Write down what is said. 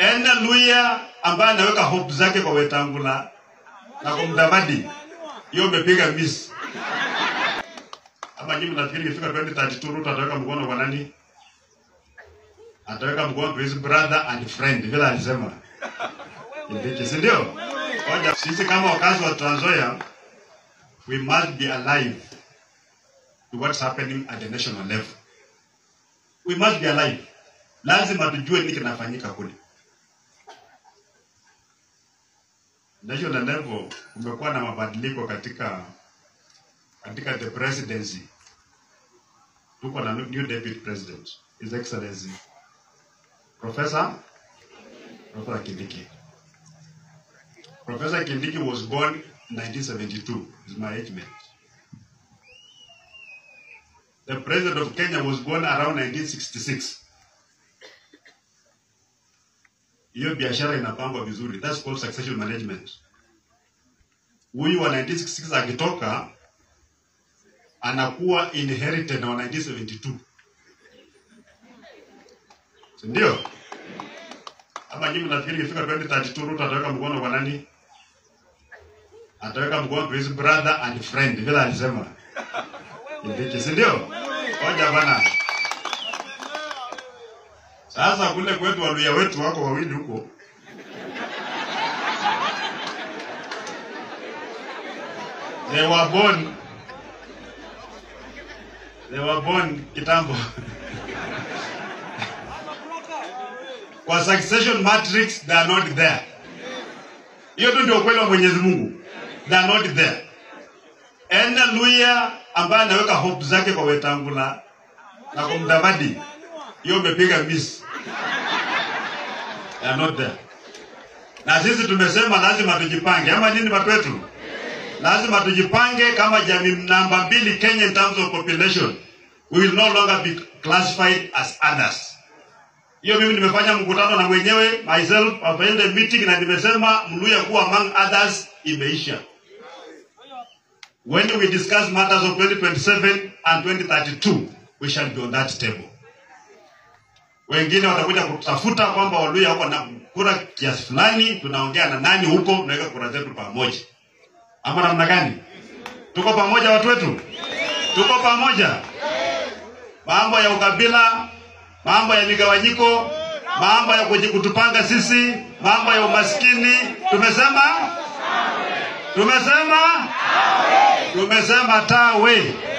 ene Luya ambaye anaweka hope zake kwa Wetangula na kumdamadi, hiyo umepiga miss. Ama nyinyi mnafikiri ikifika 2032 Ruto ataweka mkono kwa nani? Ataweka mkono kwa his brother and friend, vile alisema Kindiki, si ndio? Ngoja sisi kama wakazi wa Trans Nzoia, we must be alive to what's happening at the national level. We must be alive. Lazima tujue nini kinafanyika kule. National level kumekuwa na mabadiliko katika katika the presidency. Tuko na new deputy president, His Excellency Professor Professor Kindiki. Professor Kindiki was born 1972. Is my age mate. The president of Kenya was born around 1966. Hiyo biashara inapangwa vizuri. That's called succession management. Huyu wa 1966 akitoka anakuwa inherited na wa 1972. Si ndio? Ama nyinyi mnafikiri ikifika 2032 Ruto ataweka mkono kwa nani? Ataweka mkono kwa his brother and friend, vile alisema. Kindiki, si ndio? Ngoja bana. Sasa kule kwetu waluya wetu wako wawili huko. They were born They were born kitambo. Kwa succession matrix they are not there. Hiyo tu ndio ukweli wa Mwenyezi Mungu. They are not there. Ene Luya ambaye anaweka hope zake kwa Wetangula na kumdamadi, hiyo umepiga miss. They are not there. Na sisi tumesema lazima tujipange, ama nini watu wetu? Lazima tujipange kama jamii namba mbili Kenya in terms of population. We will no longer be classified as others. Hiyo mimi nimefanya mkutano na mwenyewe myself, I've ended meeting na nimesema Mluya kuwa among others imeisha. When we discuss matters of 2027 and 2032, we shall be on that table. Wengine watakuja kutafuta kwamba Waluya wako na kura kiasi fulani, tunaongea na nani huko, tunaweka kura zetu pamoja, ama namna gani? Tuko pamoja watu wetu, tuko pamoja. Mambo ya ukabila, mambo ya migawanyiko, mambo ya kuji- kutupanga sisi, mambo ya umaskini, tumesema tumesema tumesema tawe.